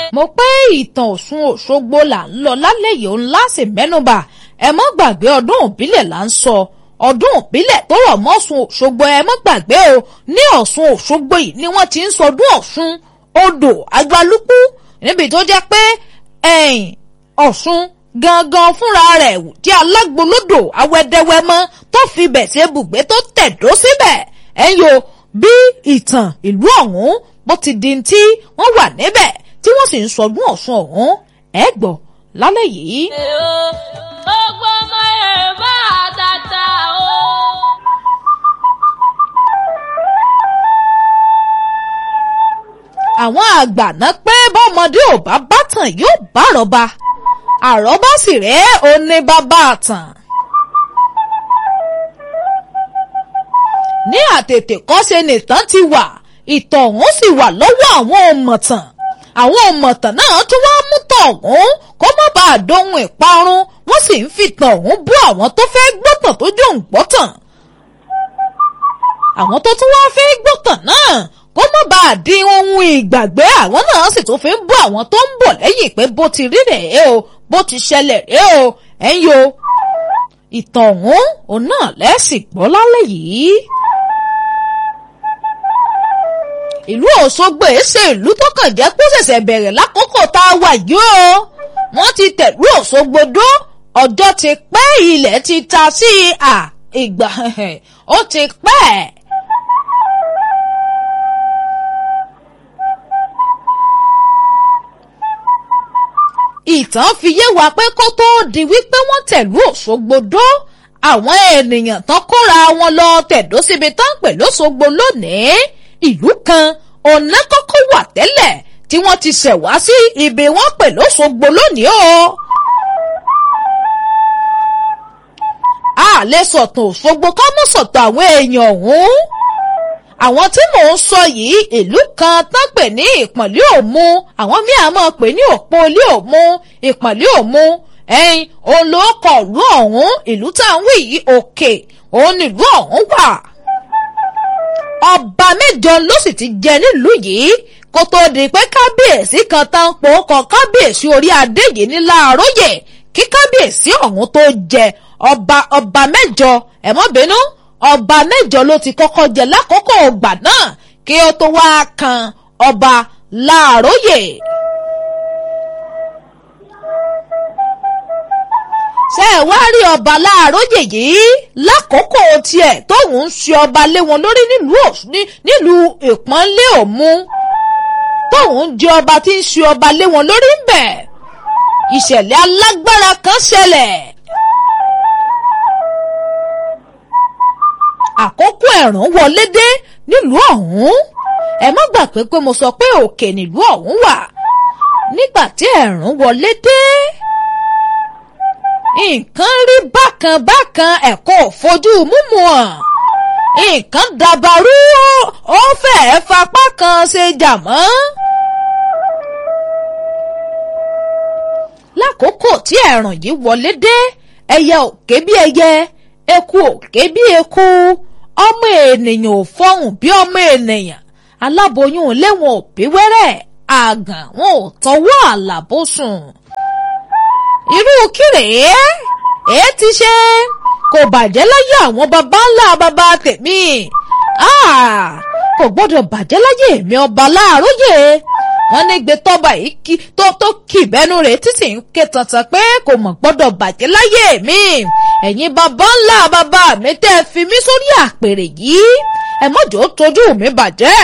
mo pé ìtàn Ọ̀ṣun Òṣogbo là ń lọ lálẹ́ yìí òun láṣẹ mẹ́nubà ẹ mọ́ gbàgbé ọdún òbílẹ̀ là ń sọ ọdún òbílẹ̀ tó rọ̀ mọ́ Ọ̀ṣun Òṣogbo ẹ mọ́ gbàgbé o ní Ọ̀ṣun Òṣogbo yìí ni wọ́n ti ń sọdún Ọ̀ṣun odò Àgbálùkù níbi tó jẹ́ pé ẹ̀yìn Ọ̀ṣun gangan fúnra rẹ̀ jẹ́ alágbolódò awẹ́dẹ́wẹ́mọ́ tó fi bẹ̀ ṣe bùgbé tó tẹ̀dó síbẹ̀ ẹ̀yìn o bí ìtàn ìlú ọ̀hún bó ti di tí wọ́n wà níbẹ̀ tí wọ́n sì ń sọdún Ọ̀ṣun ọ̀hún ẹ gbọ́ lálẹ́ yìí. Gbogbo ọmọ Yorùbá àtàtà o. àwọn àgbà náà pé bọ́mọdé ò bá bátàn yóò bá àrọ́bá àrọ́bá sì rèé ó ní bàbá àtàn. ní àtètè kọ́ṣe nìtàn ti wà ìtàn ọ̀hún sì wà lọ́wọ́ àwọn òmọ̀tàn àwọn òmọ̀tàn náà tún wá mú tàn ọ̀hún kó má bàa dohun ìparun wọ́n sì ń fi tàn ọ̀hún bú àwọn tó fẹ́ gbọ́tàn tó jò ń gbọ́tàn àwọn tó tún wá fẹ́ gbọ́tàn náà kó má bàa di ohun ìgbàgbé àwọn náà sì tún fi ń bú àwọn tó ń bọ̀ lẹ́yìn pé bó ti rí rèé o bó ti ṣẹlẹ̀ rèé o ẹ̀yin o ìtàn ọ̀hún òun náà lẹ́sìn gbọ́ lálẹ́ yìí. ìlú Òṣogbo èsè ìlú tó kàn jẹ́ pé ṣẹ̀ṣẹ̀ bẹ̀rẹ̀ lákòókò tá a wà yìí o wọ́n ti tẹ̀lú Òṣogbo dó ọjọ́ ti pẹ́ ilẹ̀ ti ta sí à ìgbà ó ti pẹ́. ìtàn fi yé wa pé kó tóó di wípé wọ́n tẹ̀lú Òṣogbo dó àwọn ènìyàn tán kóra wọn lọ tẹ̀dó síbi tán pè lóṣogbo lónìí ìlú kan ọ̀nà kọ́kọ́ wà tẹ́lẹ̀ tí wọ́n ti ṣẹ̀ wá sí ibi wọ́n pè lóṣogbo lónìí o. a lè sọ̀tàn Òṣogbo ká mọ̀ sọ̀tàn àwọn èèyàn ọ̀hún. àwọn tí mò ń sọ yìí ìlú kan tán pè ní ìpọ̀nlé òmu àwọn míì á máa pè ní òpó ilé òmu ìpọ̀nlé òmu ẹ̀yìn olóòkọ̀ ìlú ọ̀hún ìlú tá à ń wí yìí òkè òun nílùú ọ̀hún wà ọba mẹ́jọ ló sì ti jẹ nílùú yìí kó tó di pé kábíyèsí kan tán po kọ kábíyèsí orí adé yìí ní láàróyè kí kábíyèsí ọ̀hún tó jẹ ọba ọba mẹ́jọ ẹ má bínú ọba mẹ́jọ ló ti kọ́kọ́ jẹ lákòókò ọgbà náà kí ó tó wá kan ọba láàróyè. ṣé ẹ wá rí ọba láàróyè yìí lákòókò tiẹ̀ tóun ń ṣe ọba lé wọn lórí nílùú ìpọ́nlé òmu tóun jẹ́ ọba tí ń ṣe ọba lé wọn lórí ń bẹ̀ ìṣẹ̀lẹ̀ alágbára kan ṣẹlẹ̀. àkókò ẹ̀rùn wọlé dé nílùú ọ̀hún ẹ má gbàgbé pé mo sọ pé òkè nílùú ọ̀hún wà nígbà tí ẹ̀rùn wọlé dé nǹkan rí bákan bákan ẹ̀kọ́ fojú múmu hàn nǹkan dàbàrú ó fẹ́ẹ́ fapá kan ṣe jàmọ́. lákòókò tí ẹ̀rùn yìí wọlé dé ẹyẹ ò ké bí ẹyẹ eku ò ké bí eku ọmọ ènìyàn ò fọhùn bí ọmọ ènìyàn aláboyún léwọn ò bí wẹ́rẹ́ àgàn wọn ò tọwọ́ àlàbòsùn irú kírèé èé ti ṣe kò bàjẹ́ láyé àwọn baba ńlá baba tèmi kò gbọ́dọ̀ bàjẹ́ láyé mi ọba láàróyè wọ́n ní gbé tọ́ba yìí kí tó tó kì bẹ́nu rẹ̀ títí ń ké tantan pé kò mọ̀ gbọ́dọ̀ bàjẹ́ láyé mi ẹ̀yin baba ńlá baba mi tẹ́ fi mí sórí àpèrè yìí ẹ mọ̀jọ́ tójú mi bàjẹ́.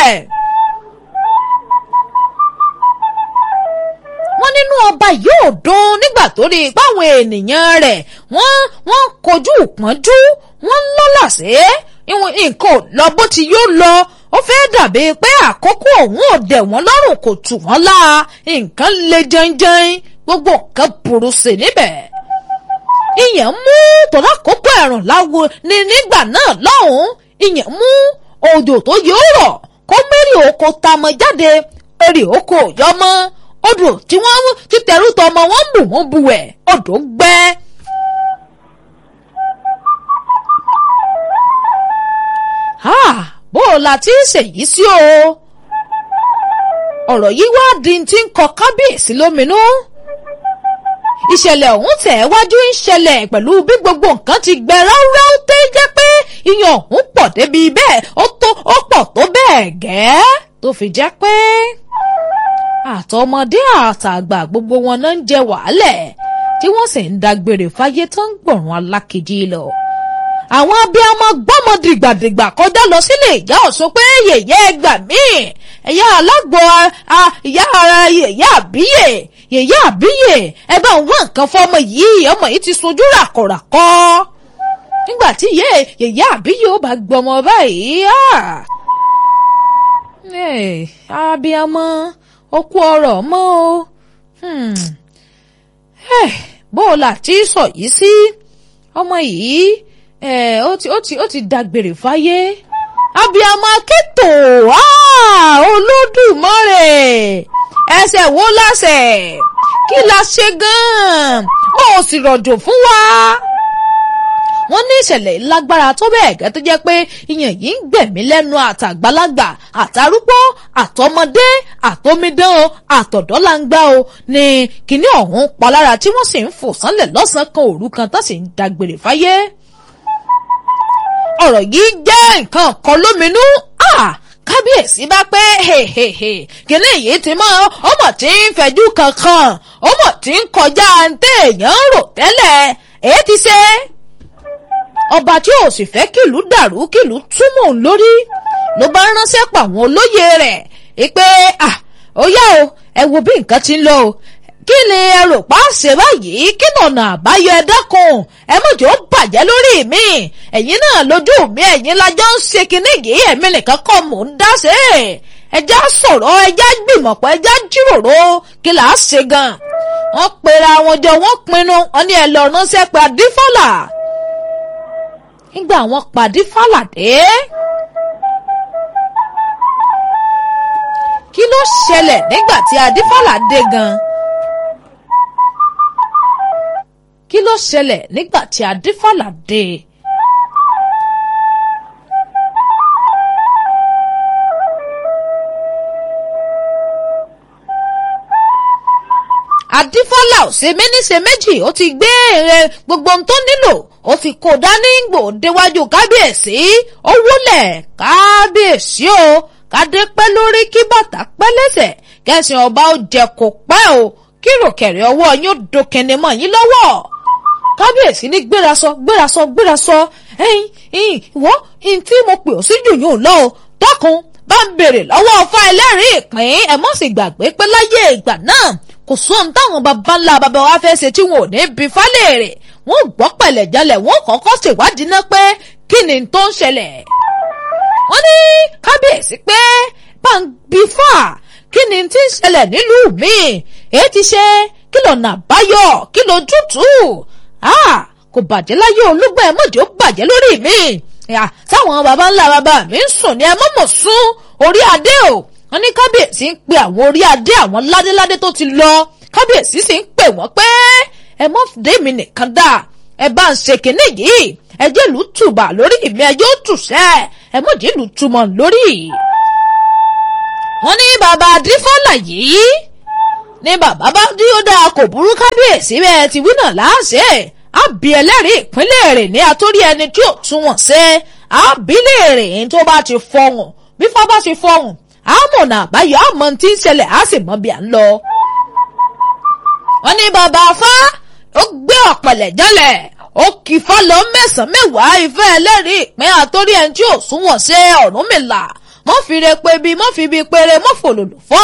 wọ́n nínú ọba yóò dùn nígbà tó rí i páwọn ènìyàn rẹ̀ wọ́n wọ́n kojú ìpọ́njú wọ́n ń lọ́lá sí nǹkan ò lọ bó ti yóò lọ ó fẹ́ dàbí pé àkókò òun ò dẹ̀ wọ́n lọ́rùn kò tù wọ́n lá nǹkan le jẹnjẹn gbogbo nǹkan burú sí níbẹ̀. ìyẹn mú tọ́lá kókó ẹ̀rùn láwo ní nígbà náà lọ́hùn-ún ìyẹn mú òjò tó yóò rọ̀ kó mẹ́rin oko tamọ jáde èrè oko yọmọ odò tí wọ́n ti tẹ̀rù tọmọ wọn bù wọ́n bu ẹ̀ odò gbẹ́. bó o la ti ń ṣèyí sí o ọ̀rọ̀ yìí wá di ti ń kọ kábíyèsí lóminú ìṣẹ̀lẹ̀ ọ̀hún tẹ̀ wájú ń ṣẹlẹ̀ pẹ̀lú bí gbogbo nǹkan ti gbẹ ráúráú tẹ́ jẹ́ pé iyan ọ̀hún pọ̀ débi bẹ́ẹ̀ ó tó ó pọ̀ tó bẹ́ẹ̀ gẹ́ tó fi jẹ́ pé àtọmọdé àtàgbà gbogbo wọn náà ń jẹ wàhálẹ̀ tí wọ́n sì ń dágbére fáyé tó ń gbọ̀ràn alákejì lọ. àwọn abiyamọ gbọ́mọ dìgbàdìgbà kọjá lọ sílé ìyá ọ̀ṣun pé yèyé ẹgbà míì ẹ̀yà alágbó ìyá ara yèyé àbíyè yèyé àbíyè ẹ bá ń wá nǹkan fọmọ yìí ọmọ yìí ti sojú ràkọ̀ràkọ́ nígbà tí yèyé àbíyè ó bá gbọmọ báyìí abiyamọ ó kú ọ̀rọ̀ mọ́ o bó o là tí sọ yìí sí ọmọ yìí ó ti ó ti ó ti dágbére fáyé abiyamọ akẹ́tò olódùmarè ẹsẹ̀ wo lásẹ̀ kí la ṣe gan-an ó sì rọ̀jò fún wa wọ́n ní ìṣẹ̀lẹ̀ lágbára tó bẹ́ẹ̀ gẹ́ tó jẹ́ pé ìyẹn yìí ń gbẹ̀mí lẹ́nu àtàgbàlagbà àtàrúgbó àtọmọdé àtọmídán o àtọ̀dọ́langba o ní kíní ọ̀hún palára tí wọ́n sì ń fò sánlẹ̀ lọ́sàn-án kan òru kan tó sì ń dágbére fáyé. ọ̀rọ̀ yìí jẹ́ nǹkan kan lóminú kábíyèsí bá pé kíní yìí ti mọ ọmọ tí ń fẹjú kankan ọmọ tí ń kọjá ntẹ̀yàn rò tẹ́lẹ̀ èyí ti ṣe ọba tí ò sì fẹ́ kìlú dàrú kìlú túmọ̀ lórí ló bá ránṣẹ́ pa àwọn olóyè rẹ̀ pé ó yá o ẹ wo bí nǹkan ti ń lọ o kí ni ẹ rò pa ṣe báyìí kí nànà àbáyọ ẹ dákun ẹ mọ̀jọ́ bàjẹ́ lórí mi ẹ̀yin náà lójú mi ẹ̀yin lájọ́ ń ṣe kinní yìí ẹ̀mí nìkan kọ́ mò ń dá ṣe ẹjá sọ̀rọ̀ ẹjá gbìmọ̀pọ̀ ẹjá jíròrò kí là á ṣe gan wọ́n pera wọn jọ wọ́n pinnu wọn ní ẹ lọ ránṣẹ́ pé adífọ́là nígbà wọn pàdé fàlàdé. kí ló ṣẹlẹ̀ nígbà tí adífàlà dé gan? kí ló ṣẹlẹ̀ nígbà tí adífàlà dé? adífọ́lá ò ṣe méní ṣe méjì ó ti gbé èrè gbogbo ohun tó nílò ó ti kó dání gbò déwájú kábíyèsí ó wúlẹ̀ kábíyèsí o kádé pẹ́ lórí kí bàtà pẹ́ lẹ́sẹ̀ kẹsàn ọba ó jẹ kó pẹ́ o kí ròkẹ̀rẹ̀ ọwọ́ yín ó dókẹ́ni mọ́ yín lọ́wọ́ kábíyèsí ní gbérasọ gbérasọ gbérasọ ẹyin ẹyin ìwọ ẹyin tí mo pè ó sí jù yóò lọ o dákun bá ń béèrè lọ́wọ́ ọfà ẹlẹ́rìí ìpín ẹ̀ mọ́ sì gbàgbé pé láyé ìgbà náà kò sóhun táwọn baba ńlá baba wa fẹ́ ṣe tí wọn ò ní bí fálẹ́rẹ̀ wọn ò gbọ́ pẹ̀lẹ́ jalẹ̀ wọn ò kọ́kọ́ ṣèwádìí náà pé kí ni tó ń ṣẹlẹ̀. wọ́n ní kábíyèsí pé pàǹbí fà kí ni tí ń ṣẹlẹ̀ nílùú mi èyí ti ṣe kí lọ́nà àbáyọ kí ló tútù kò bàjẹ́ láyé olúgbọ́ ẹ̀ mọ̀jọ́ bàjẹ́ lórí mi táwọn baba ńlá baba mi ń sùn ní ẹ mọ̀mọ̀ sún orí adé o wọ́n ní kábíyèsí ń pe àwọn orí adé àwọn ládéládé tó ti lọ kábíyèsí sì ń pè wọ́n pé ẹ mọ́ dèmi nìkan dá ẹ bá ń ṣe kínní yìí ẹ jẹ́ ìlú tùbà lórí mi ẹ yóò tùṣẹ́ ẹ mọ̀ jẹ́ ìlú túmọ̀ lórí. wọ́n ní bàbá adífọ́là yìí ní bàbá bá dí ó dáa kò burú kábíyèsí bẹ́ẹ̀ ti wí náà láàṣẹ àbí ẹlẹ́rìí ìpínlẹ̀ rẹ̀ ní àtórí ẹni tí ò tún wọ̀n ṣe àbílẹ̀ rẹ̀ tó bá ti fọhùn bí fá bá ti fọhùn àmọ̀nà àbáyọ àmọ́ tí ń ṣẹlẹ̀ á sì mọ bí à ń lọ. wọ́n ní bàbá afá ó gbé ọ̀pẹ̀lẹ̀ jálẹ̀ ó kì í fá lọ mẹ́sàn-án mẹ́wàá ìfẹ́ ẹlẹ́rìí ìpín àtórí ẹni tí ò súnwọ̀n ṣe Ọ̀rúnmìlà mọ́ fi re pé bí mọ́ fi bí péré mọ́ fòlòlò fọ́